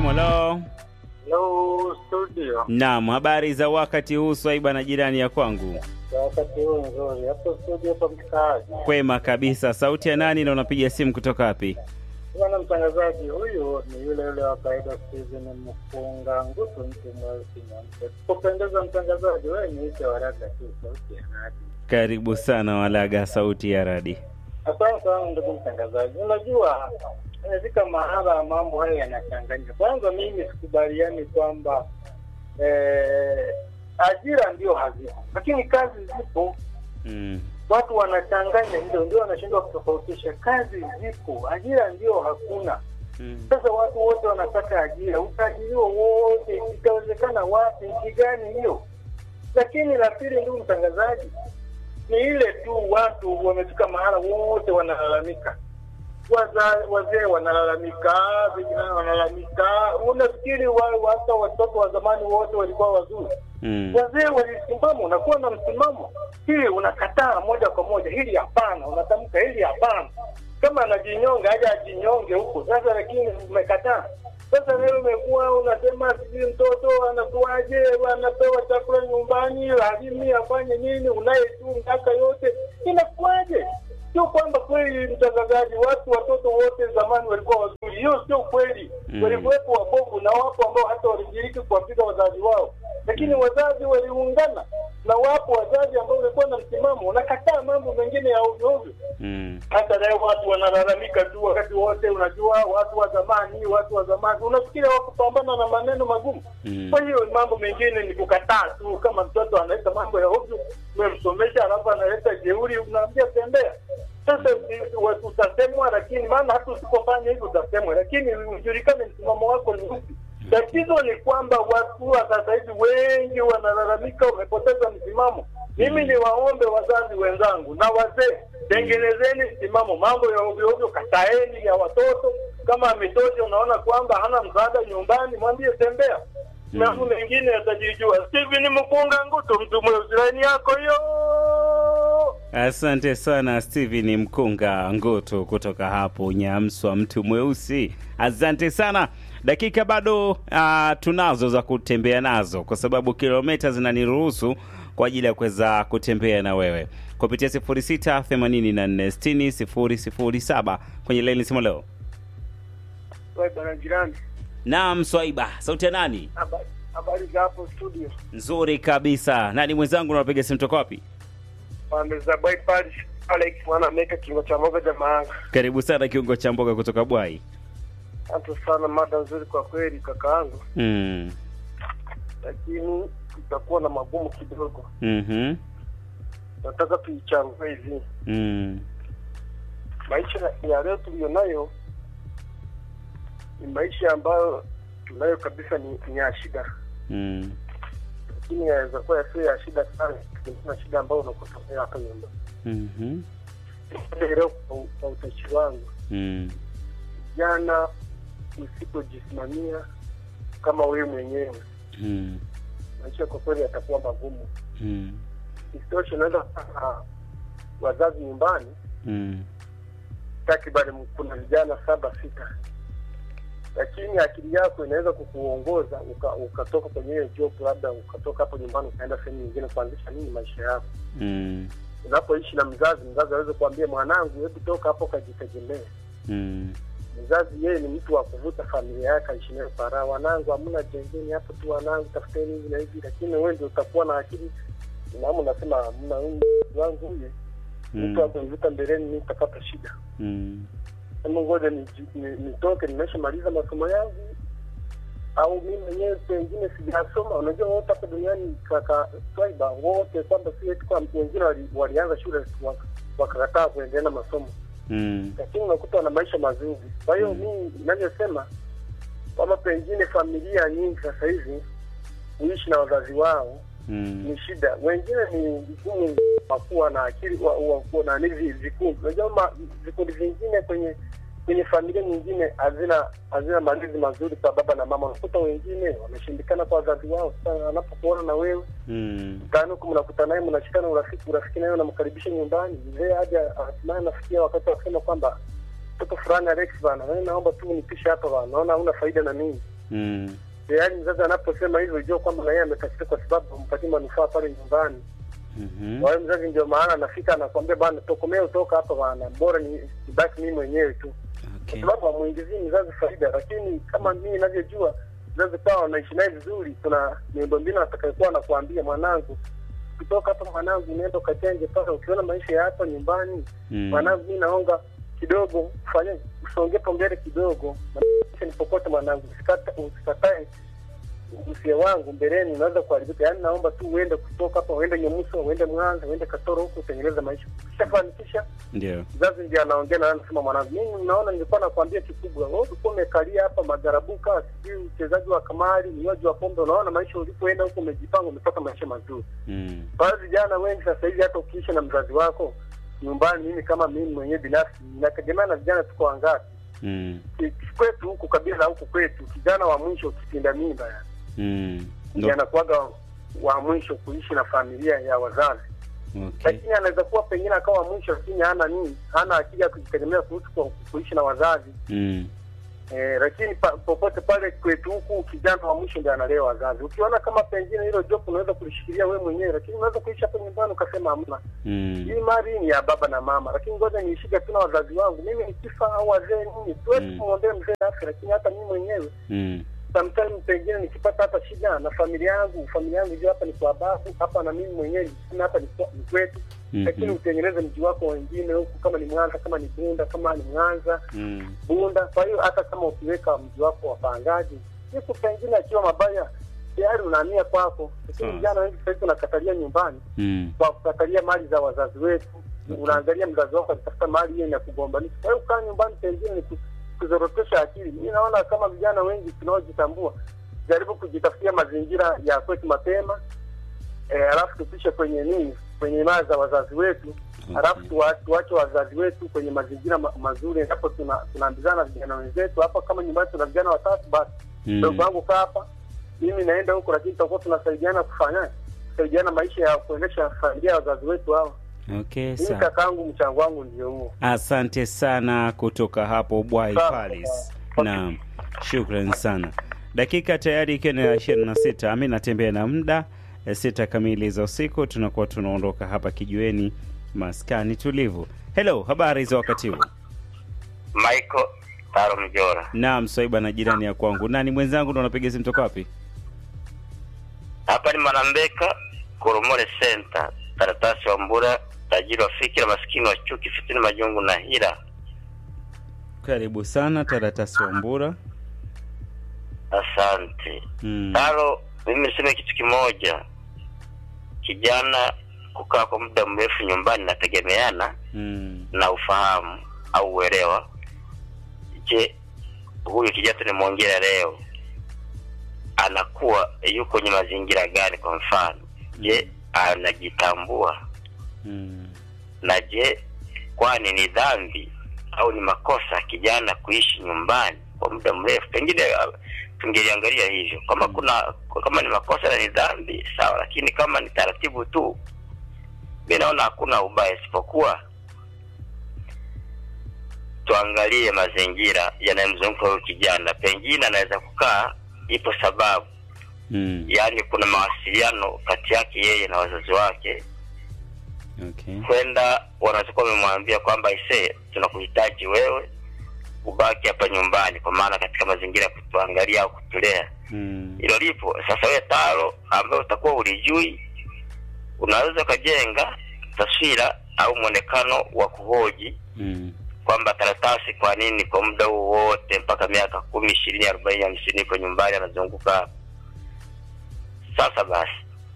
simu. Halo. Hello studio. Naam, habari za wakati huu Swaiba na jirani ya kwangu? Kwa wakati huu nzuri. Hapo studio hapo mkaaji. Kwema kabisa. Sauti ya nani na unapiga simu kutoka wapi? Bwana mtangazaji huyu ni yule yule wa kawaida Steven Mfunga Ngutu mtu mweusi nyampe. Kupendeza mtangazaji wewe niite waraka tu sauti ya radi. Karibu sana Walaga, sauti ya radi. Asante sana ndugu mtangazaji. Unajua inafika mahala mambo haya yanachanganya. Kwanza mimi sikubaliani kwamba eh, ajira ndio hazipo, lakini kazi zipo. Mm. Watu wanachanganya hilo, ndio wanashindwa kutofautisha. Kazi zipo, ajira ndio hakuna. Mm. Sasa watu wote wanataka ajira, utaajiriwa wote, itawezekana wapi? Nchi gani hiyo? Lakini la pili, ndugu mtangazaji, ni ile tu watu wamefika mahala wote wanalalamika Waza- wazee wanalalamika, vijana wanalalamika. Unafikiri wa- hata watoto wa zamani wote walikuwa wazuri? Mm. Wazee walisimama, unakuwa na msimamo, hili unakataa moja kwa moja, hili hapana, unatamka hili hapana. Kama anajinyonga aje ajinyonge huko sasa, lakini umekataa. Sasa leo umekuwa unasema sijui mtoto anakuaje, anapewa chakula nyumbani, lazima afanye nini, unaye tu miaka yote, inakuaje? Sio kwamba kweli, mtangazaji, watu watoto wote zamani walikuwa wazuri, hiyo sio kweli. Mm. Walikuwepo wabovu na wapo ambao hata walishiriki kuwapiga wazazi wao, lakini wazazi waliungana, na wapo wazazi ambao walikuwa na msimamo, unakataa mambo mengine ya ovyo ovyo. Mm. Hata leo watu wanalalamika tu wakati wote. Unajua, watu wa zamani, watu wa zamani, unafikiri wakupambana na maneno magumu? Mm. Kwa hiyo mambo mengine ni kukataa tu. Kama mtoto analeta mambo ya ovyo, umemsomesha alafu analeta jeuri, unaambia tembea. Sasa ni- wa- utasemwa, lakini maana hata usipofanya hivyo utasemwa, lakini ujulikane msimamo wako ni upi. Tatizo ni kwamba watu wa sasa hivi wengi wanalalamika, wamepoteza msimamo. Mimi ni waombe wazazi wenzangu na wazee, tengenezeni msimamo. Mambo ya ovyo ovyo kataeni, ya watoto. Kama ametoja, unaona kwamba hana msaada nyumbani, mwambie tembea. Mambo mengine yatajijua. Steven Mkunga Ngutu, mtu mweusi, laini yako hiyo. Asante sana Steven Mkunga Ngoto kutoka hapo Nyamswa, mtu mweusi. Asante sana. Dakika bado uh, tunazo za kutembea nazo, kwa sababu kilomita zinaniruhusu kwa ajili ya kuweza kutembea na wewe kupitia 0684600007 kwenye laini simu leo. Wewe bwana jirani, Naam, Swaiba, sauti ya nani? habari habari za hapo studio? Nzuri kabisa. Nani mwenzangu, unapiga simu toka wapi? Pande za bypass Alex mwana ameka kingo cha moga jamaa. Karibu sana kiungo cha mboga kutoka Bwai. Asante sana, mada nzuri kwa kweli kakaangu, Mm. lakini tutakuwa na magumu kidogo. Mhm. Nataka tuichambue hivi, Mm. maisha ya leo tuliyonayo ni maisha ambayo tunayo kabisa, ni, ni ya shida, Mm. lakini yaweza kuwa yasiyo ya shida sana, kulingana na shida ambayo unakutokea hapa nyumbani. Mhm. Leo kwa, kwa utashi wangu Mm. jana, usipojisimamia kama wewe mwenyewe, Mm. maisha kwa kweli yatakuwa magumu. Mm. Isitoshe, unaweza kupata wazazi nyumbani Mm. takriban kuna vijana saba sita, lakini akili yako inaweza kukuongoza uka- ukatoka kwenye hiyo job, labda ukatoka hapo nyumbani ukaenda sehemu nyingine kuanzisha nini maisha yako. Mm. Unapoishi na mzazi, mzazi aweze kuambia mwanangu, hebu toka hapo kajitegemee. Mm. Mzazi yeye ni mtu wa kuvuta familia yake aishi nayo para, wanangu hamna jengeni hapo tu, wanangu tafuteni hivi na hivi, lakini wewe ndio utakuwa na akili namu, unasema hamna, huyu wangu huyu mtu wa Mm. kunivuta mbeleni, mimi nitapata shida Mm. Hebu ngoja niji- ni- nitoke, nimeshamaliza masomo yangu, au mimi mwenyewe pengine sijasoma. Unajua wote hapa duniani kaka Swaiba, wote kwamba si eti kwa wengine wali- walianza shule wak- wakakataa kuendelea na masomo, Mm. lakini unakuta wana maisha mazuri. Kwa hiyo Mm. mimi ninavyosema kwamba pengine familia nyingi sasa hivi kuishi na wazazi wao Mm. ni shida. Wengine ni vigumu wa kuwa na akili wa, wa kuwa na hivi vikundi. Unajua ma- vikundi vingine kwenye kwenye familia nyingine hazina hazina malezi mazuri kwa baba na mama. Unakuta wengine wameshindikana kwa wazazi wao. Sasa anapokuona na wewe Mm. mtaani huku mnakuta naye mnashikana urafiki, urafiki naye unamkaribisha nyumbani, mzee hadi hatimaye anafikia wakati wa kusema kwamba mtoto fulani Alex bana, wewe naomba tu unipishe hapa bana, naona hauna faida na mimi Mm. yaani mzazi anaposema hivyo jua kwamba na yeye ametafsiri kwa sababu hampatii manufaa pale nyumbani Mhm. kwa hiyo mzazi ndio maana anafika anakwambia bana tokomee utoka hapa bana bora ni ibaki mimi mwenyewe tu kwa Okay. sababu hamuingizii mzazi faida lakini kama mimi ninavyojua mzazi kawa wanaishi naye vizuri kuna miundombinu atakayokuwa anakuambia mwanangu ukitoka hapa mwanangu unaenda ukatenge pale ukiona maisha ya hapa nyumbani Mm. mwanangu mi naonga kidogo ufanye usongepo mbele kidogo maisha ni popote mwanangu usikata- usikatae usia wangu mbeleni unaweza kuharibika yaani naomba tu uende kutoka hapa uende nyemuso uende mwanza uende katoro huku utengeneze maisha ukishafanikisha Ndio. mzazi ndiye anaongea na anasema mwanangu mimi naona nilikuwa nakwambia kikubwa wewe ulikuwa umekalia hapa magarabuka sijui uchezaji wa kamari unywaji wa pombe unaona maisha ulipoenda huko umejipanga umepata maisha mazuri Mm. kwa hiyo vijana wengi sasa hivi hata ukiishi na mzazi wako nyumbani mimi kama mimi mwenyewe binafsi inategemea na vijana tuko wangapi Mm. Ki- kwetu huku kabila huku kwetu kijana wa mwisho kitinda mimba yani Mm. ndiye Ndo. anakuwaga wa mwisho kuishi na familia ya wazazi Okay. lakini anaweza kuwa pengine akawa mwisho lakini hana nini hana akili ya kujitegemea kuhusu ku- kuishi na wazazi Mm. eh, lakini pa, popote pale kwetu huku kijana wa mwisho ndiye analea wazazi ukiona kama pengine hilo jopo unaweza kulishikilia wewe mwenyewe lakini unaweza kuishi hapo nyumbani ukasema hamna Mm. hii mali ni ya baba na mama lakini ngoja niishike tu na wazazi wangu mimi nikifa au wazee nini siwezi Mm. kumwombea mzee afya lakini hata mimi mwenyewe Mm. sometimes pengine nikipata hata shida na familia yangu familia yangu ijua hapa ni kwa babu hapa na mimi mwenyewe nisema hapa ni kwa- ni kwetu lakini Mhm. utengeneze mji wako wengine huku kama ni mwanza kama ni bunda kama ni mwanza Mm. bunda kwa hiyo hata kama ukiweka mji wako wapangaji siku pengine akiwa mabaya tayari unahamia kwako lakini Sawa. vijana wengi sasa hivi unakatalia nyumbani Mm. kwa kukatalia mali za wazazi wetu Okay. unaangalia mzazi wako akitafuta mali hiyo na kugombanisha kwa hiyo kaa nyumbani pengine ni ku- kuzorotesha akili mi naona kama vijana wengi tunaojitambua jaribu kujitafutia mazingira ya kwetu mapema eh, alafu tupishe kwenye nini kwenye imani za wazazi wetu Okay. alafu tuwa- tuwache wazazi wetu kwenye mazingira ma, mazuri endapo tuna- tunaambizana vijana wenzetu hapa kama nyumbani tuna vijana watatu basi Mm. mdogo wangu kaa hapa mimi naenda huko lakini tutakuwa tunasaidiana kufanya kusaidiana maisha ya kuendesha familia ya wazazi wetu hawa Okay, mimi sawa. kakaangu mchango wangu ndio huo Asante sana kutoka hapo Bwai Sawa. Palace. Naam, shukran sana. Dakika tayari ikiwa ni ishirini na sita. Mi natembea na muda eh, sita kamili za usiku, tunakuwa tunaondoka hapa kijiweni, maskani tulivu. Hello, habari za wakati huu? Michael Taro Mjora. Naam, Swaiba na jirani ya kwangu. Nani mwenzangu ndo unapiga simu toka wapi? Hapa ni Manambeka, Koromore Center, karatasi wa Mbura, tajiri wa fikira, maskini wa chuki, fitini, majungu na hila. Karibu sana Taratasi wa Mbura. Asante Mm. Taro. Mimi niseme kitu kimoja, kijana kukaa kwa muda mrefu nyumbani nategemeana Mm. na ufahamu au uelewa. Je, huyu kijana tunamwongea leo anakuwa yuko kwenye mazingira gani? Kwa mfano, je, anajitambua Mm. na je, kwani ni dhambi au ni makosa kijana kuishi nyumbani kwa muda mrefu? Pengine uh, tungeliangalia hivyo kama kuna kama ni makosa na ni dhambi sawa, lakini kama ni taratibu tu, mi naona hakuna ubaya, isipokuwa tuangalie mazingira yanayomzunguka huyu kijana. Pengine anaweza kukaa, ipo sababu, Mm. yaani kuna mawasiliano kati yake yeye na wazazi wake Okay. kwenda wanaweza kuwa wamemwambia kwamba ise tunakuhitaji wewe ubaki hapa nyumbani kwa maana katika mazingira ya kutuangalia au kutulea Mm. hilo lipo sasa wewe taro ambayo utakuwa ulijui unaweza ukajenga taswira au mwonekano wa kuhoji Mm. kwamba karatasi kwa nini kwa muda huu wote mpaka miaka kumi ishirini arobaini hamsini iko nyumbani anazunguka hapa sasa basi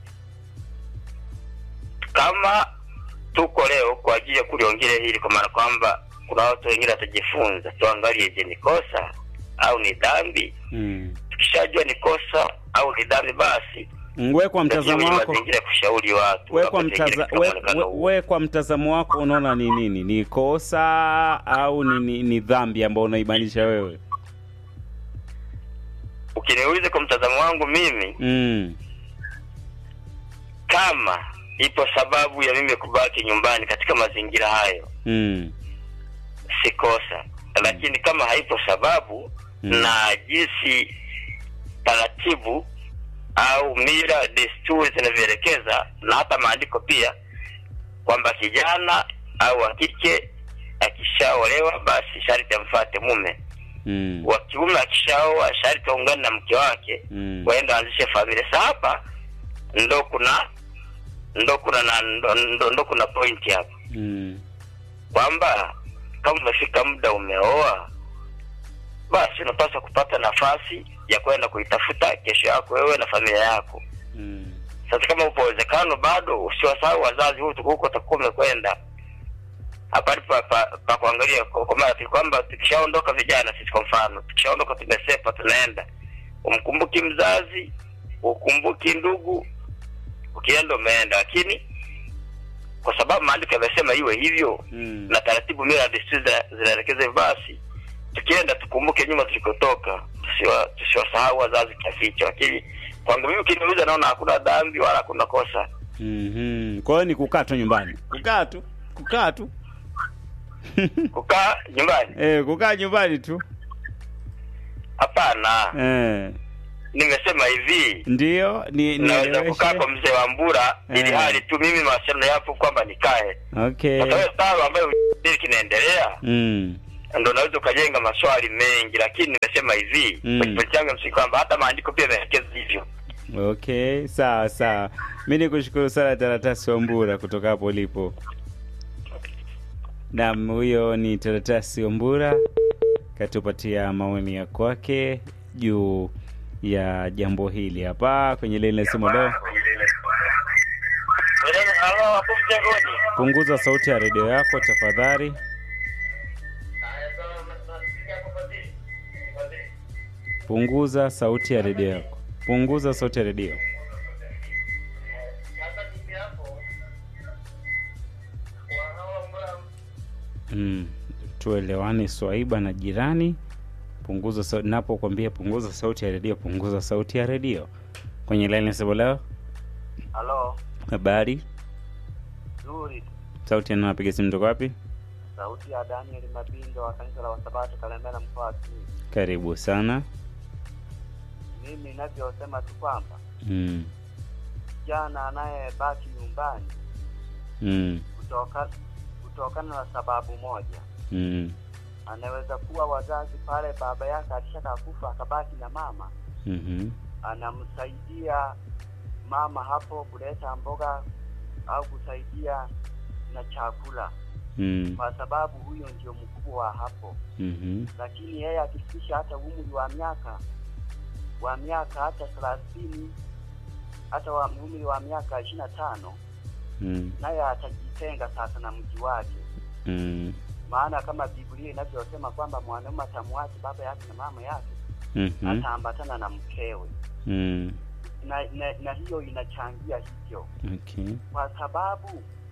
kama tuko leo kwa ajili ya kuliongelea hili kwa maana kwamba kuna watu wengine watajifunza tuangalie je ni kosa au ni dhambi Mm. tukishajua ni kosa au ni dhambi basi We kwa tutaingia mtazamo kwenye wako mazingira ya kushauri watu we kwa, Unapoingia mtaza, katika we, muonekano we, huu. we kwa mtazamo wako unaona ni nini ni kosa au ni, ni, ni dhambi ambayo unaibainisha wewe ukiniuliza kwa mtazamo wangu mimi mm. kama ipo sababu ya mimi kubaki nyumbani katika mazingira hayo Mm. si kosa lakini kama haipo sababu Mm. na jinsi taratibu au mila desturi zinavyoelekeza na hata maandiko pia kwamba kijana au wa kike akishaolewa basi sharti amfuate mume Mm. wa kiume akishaoa sharti aungane na mke wake Mm. waende waanzishe familia sa hapa ndo kuna ndo kuna na ndo, ndo, ndo kuna point hapa Mm. kwamba kama umefika muda umeoa basi unapaswa kupata nafasi ya kwenda kuitafuta kesho yako wewe na familia yako Mm. sasa kama upo uwezekano bado usiwasahau wazazi huko huko utakuwa umekwenda hapali pa, pa, pa kuangalia kwa kwa maana tu kwamba tukishaondoka vijana sisi kwa mfano tukishaondoka tumesepa tunaenda umkumbuki mzazi ukumbuki ndugu ukienda umeenda lakini kwa sababu maandiko yamesema iwe hivyo Mm. na taratibu mila na desturi zina- zinaelekeza hivyo basi tukienda tukumbuke nyuma tulikotoka tusiwa- tusiwasahau wazazi kiasi hicho lakini kwangu mimi ukiniuliza naona hakuna dhambi wala hakuna kosa Mhm. Kwa hiyo ni kukaa tu nyumbani. Kukaa tu. Kukaa tu. kukaa nyumbani Eh, kukaa nyumbani tu. hapana Eh. nimesema hivi Ndio, ni naweza kukaa kwa nieleweshe. mzee wa mbura ili Eh. hali tu mimi mawasiliano yapo kwamba nikae Okay. sasa wewe sawa ambayo hili kinaendelea Mm. ndo unaweza ukajenga maswali mengi lakini nimesema hivi Mm. kwenye pointi yangu ya msingi kwamba hata maandiko pia yameelekeza hivyo Okay, sawa sawa. Mi nikushukuru sana Taratasi Wambura kutoka hapo ulipo. Naam, huyo ni Taratasi Wambura katupatia maoni ya kwake juu ya jambo hili hapa kwenye lile simu leo. Halo, hapo mjengoni. Punguza sauti ya redio yako tafadhali. Punguza sauti ya redio yako. Punguza sauti ya redio. Mm, tuelewane Swaiba na jirani. Punguza sauti, napokuambia punguza sauti ya redio, punguza sauti ya redio. Kwenye laini sebo leo, Halo, habari, nzuri. sauti ya nani anapiga simu toka wapi? Sauti ya Daniel Mabindo wa kanisa la Wasabato Kalemera, mkoa wa Simiyu. Karibu sana. Mimi ninavyosema tu kwamba Mm, kijana anayebaki nyumbani mm, kutoka kutokana na sababu moja, mm, anaweza kuwa wazazi pale baba yake alishaka kufa akabaki na mama, mhm, anamsaidia mama hapo kuleta mboga au kusaidia na chakula, mm, kwa sababu huyo ndio mkubwa wa hapo. mhm, lakini yeye akifikisha hata umri wa miaka wa miaka hata thelathini hata wa umri wa miaka ishirini na tano mm, naye atajitenga sasa na mji wake, mm, maana kama Biblia inavyosema kwamba mwanaume atamwacha baba yake na mama yake, mhm, ataambatana na mkewe mm, na, na, na hiyo inachangia hivyo, okay. kwa sababu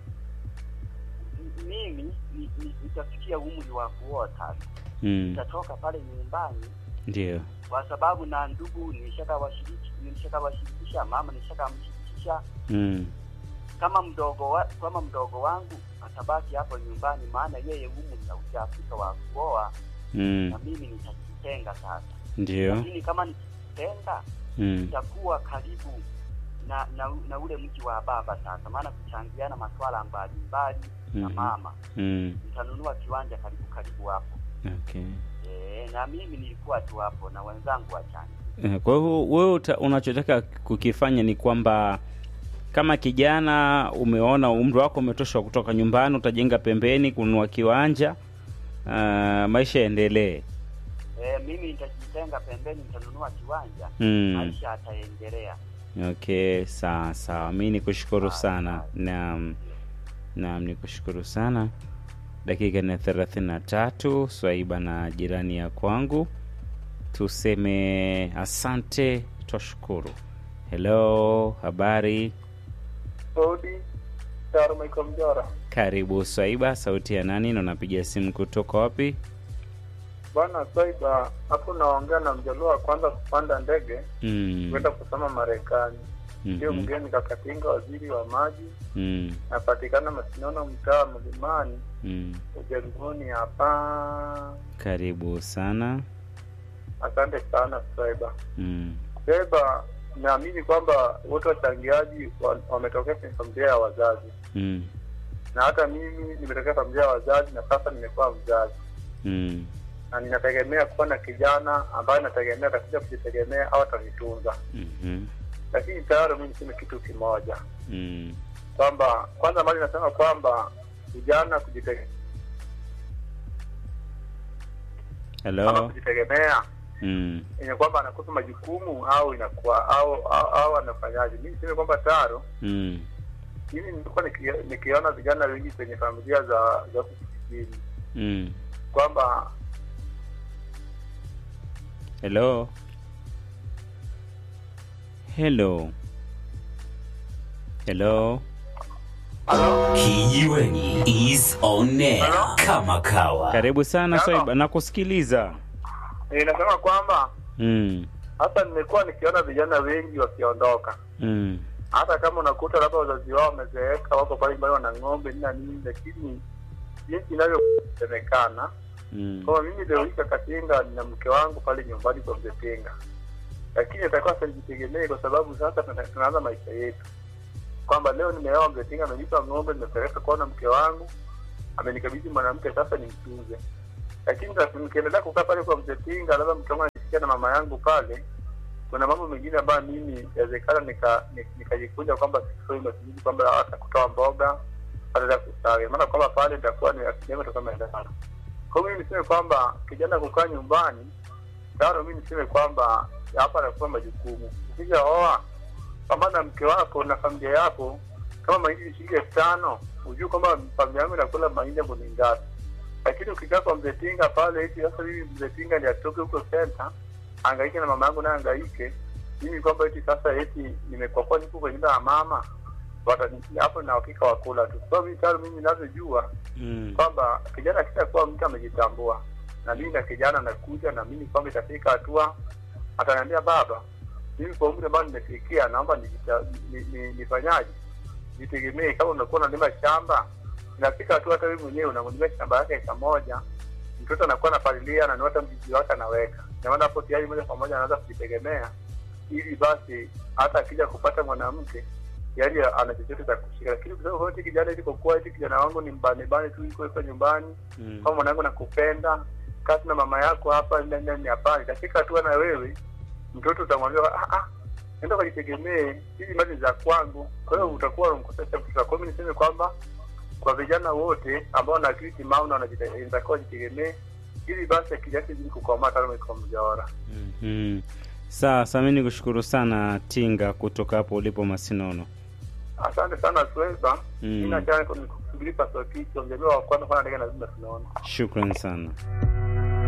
m- mimi ni- ni- nitafikia umri wa kuota, Mm, nitatoka pale nyumbani ndio. kwa sababu na ndugu nilishakawashiriki nilishakawashirikisha mama nishakamshirikisha Mm, kama mdogo wa, kama mdogo wangu atabaki hapo nyumbani maana yeye umri haujafika wa kuoa mm, na mimi nitajitenga sasa ndio. lakini kama nikijitenga Mm, nitakuwa karibu na, na na ule mji wa baba sasa maana kuchangiana maswala mbalimbali na Mhm. mama mm, nitanunua kiwanja karibu karibu hapo okay. e, na mimi nilikuwa tu hapo na wenzangu wachanga Eh, Kwa hiyo wewe uta- unachotaka kukifanya ni kwamba kama kijana umeona umri wako umetosha kutoka nyumbani, utajenga pembeni, kununua kiwanja, uh, maisha yaendelee. e, mimi nitajitenga pembeni nitanunua kiwanja Mm. maisha ataendelea Okay, sawa sawa. Mi nikushukuru Sawa, sana. sawa. Naam, naam, nikushukuru sana. Dakika ni thelathini na tatu. Swaiba na jirani ya kwangu, tuseme asante, twashukuru. Hello, habari? Saudi Taro Michael Mjora. Karibu Swaiba, sauti ya nani na unapiga simu kutoka wapi? Bwana Swaiba, hapo naongea na mjaluo wa kwanza kupanda ndege Mm. kwenda kusoma Marekani. Ndio mhm, mgeni Kakatinga, waziri wa maji, mm, napatikana Masinono, mtaa wa Mlimani, mm. ujaribuni hapa. Karibu sana. Asante sana Swaiba. Mm. Seba, naamini kwamba wote wachangiaji wa- wametokea kwenye familia ya wazazi, Mm. na hata mimi nimetokea familia ya wazazi na sasa nimekuwa mzazi, Mm. na ninategemea kuwa na kijana ambaye nategemea atakuja kujitegemea au atanitunza. Mhm. Lakini tayari mimi niseme kitu kimoja Mm. kwamba kwanza, mali nasema kwamba vijana kujitegemea ama Hello. kujitegemea Mm. yenye kwamba anakosa majukumu au inakuwa au au, au anafanyaje? Mimi niseme kwamba taro Mm. mimi nilikuwa niki- nikiona vijana wengi kwenye familia za za huku kijijini Mm. kwamba Hello. Hello. Hello. Kijiweni is on air kama kawa. Karibu sana Hello. Swaiba, nakusikiliza. eh, nasema kwamba Mm. hata nimekuwa nikiona vijana wengi wakiondoka, Mm. hata kama unakuta labda wazazi wao wamezeeka, wako pale nyumbani wana ng'ombe nini na nini, lakini jinsi inavyosemekana Mm. kwamba mimi leo hii Kakatinga nina mke wangu pale nyumbani kwa mzee Tenga, lakini atakuwa sasa nijitegemee kwa sababu sasa tuna- tunaanza maisha yetu, kwamba leo nimeoa mzee Tenga, amenipa ng'ombe, nimepeleka kuona mke wangu, amenikabidhi mwanamke, sasa nimtunze. Lakini sasa nikiendelea kukaa pale kwa mzee Tenga, labda mke wangu anisikia na mama yangu pale, kuna mambo mengine ambayo mimi inawezekana nika- ni- nikajikunja kwamba sifai matumizi, kwamba hata kutoa mboga hata kustawi, maana kwamba pale itakuwa ni akidemi itakuwa imeendana kwa hiyo mimi niseme kwamba kijana kukaa nyumbani tano, mimi niseme kwamba hapa anakuwa majukumu. Ukija oa, pambana na mke wako na familia yako. Kama mahindi ni shilingi elfu tano ujue kwamba familia yangu inakula mahindi yangu ni ngapi. Lakini ukikaa kwa mzee Tinga pale eti sasa hivi mzee Tinga ni atoke huko center angaike na mama yangu naye angaike, mimi kwamba eti sasa eti nimekuwa kwa niko kwenye nyumba ya mama watani hapo na hakika wakula tu. Kwa hiyo mimi mimi ninavyojua Mm. kwamba kijana akishakuwa mtu amejitambua, na mimi na kijana nakuja na mimi kwamba itafika hatua ataniambia baba, mimi kwa umri ambao nimefikia, naomba nijita- ni- ni- nifanyaje, jitegemee. Kama unakuwa unalima shamba, inafika hatua hata wewe mwenyewe unamlima shamba yake eka moja, mtoto anakuwa anapalilia, ananiota mzizi wake anaweka, na maana hapo tayari moja kwa moja anaanza kujitegemea, ili basi hata akija kupata mwanamke yaani ana chochote cha kushika, lakini kusema kwamba eti kijana ili kwa kuwa eti kijana wangu ni mbanebane tu yuko yuko nyumbani Mm. kama mwanangu nakupenda kasi na mama yako hapa ndani ndani hapana, itafika hatua na wewe mtoto utamwambia ah, ah, nenda ukajitegemee, hizi mali za kwangu. Kwa hiyo utakuwa unamkosesha mtoto. Kwa hiyo mimi niseme kwamba kwa vijana wote ambao wana akili timamu na wanajite- inatakiwa wajitegemee, ili basi akili yake izidi kukomaa kama iko mjaora. Mhm. Sasa mimi nikushukuru sana Tinga kutoka hapo ulipo Masinono. Asante sana Sweba. Mm. Mimi nachana nikusubiri paswa kichwa, mjaliwa wa kwanza kwana ndege lazima tunaona. Shukran sana.